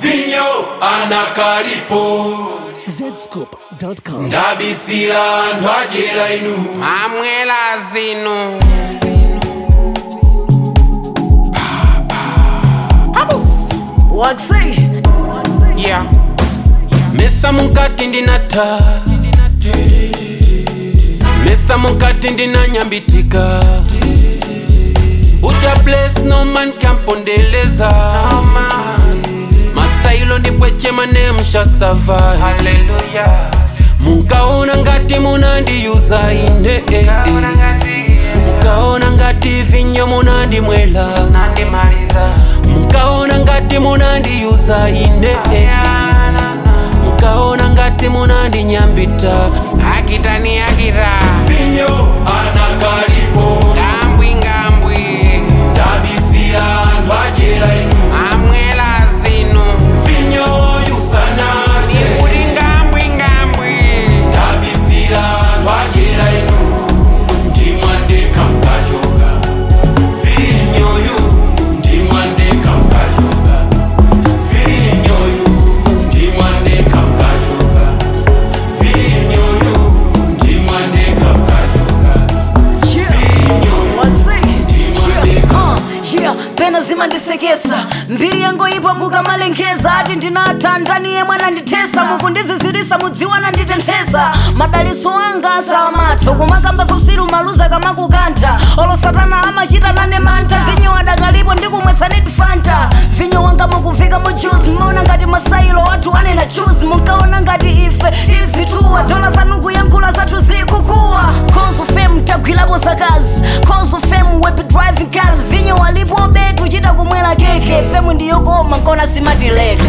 vinyo anakalipo zscoop.com. ndabisira anthu adyera inu amwela zinu Waxi. yeah. mesa munkati ndinatha mesa munkati ndinanyambitika uja place no man kampondeleza mastailo ndipwechema nemshasavai munkaona ngati munandiyuza ine eh, eh. mukaona ngati vinyo munandimwela mukaona ngati munandiyuza ine eh, eh. mukaona ngati munandinyambita akitani akita vinyo anakalipo ngambwi ngambwi ndabisira anthu adyera inu amwela zinu vinyo yusanathe kuti ngambwi ngambwi ndabisira anthu adyera inu ndimwandeka mkachoka vinyoyu ndimwandeka mkachoka vinyoyu ndimwandeka mkachoka vinyoyu ndimwandeka mkachoka Waxi. Yeah. Uh, yeah. pena zimandisekesa mbiri yango ipo mukamalengeza ati ndinatha ndani yemwe anandithesa mukundizizirisa mudziwa nanditenthesa madalitso anga asamatha kumakamba zausiru maluza kamakukantha olo satana amachita nane mantha vinyo adakalipo ndikumwetsanidi fanta vinyo wanga mukuvika mu juice mmaona ngati masailo wathu anena chuzi munkaona ngati ife tizituwa dola zanu kuyankhula zathu zikukuwa konzo fem tagwirapo zakazi konzo fem web driving cars vinyo walipo betu chita kumwera keke femu ndiyokoma nkona simatileka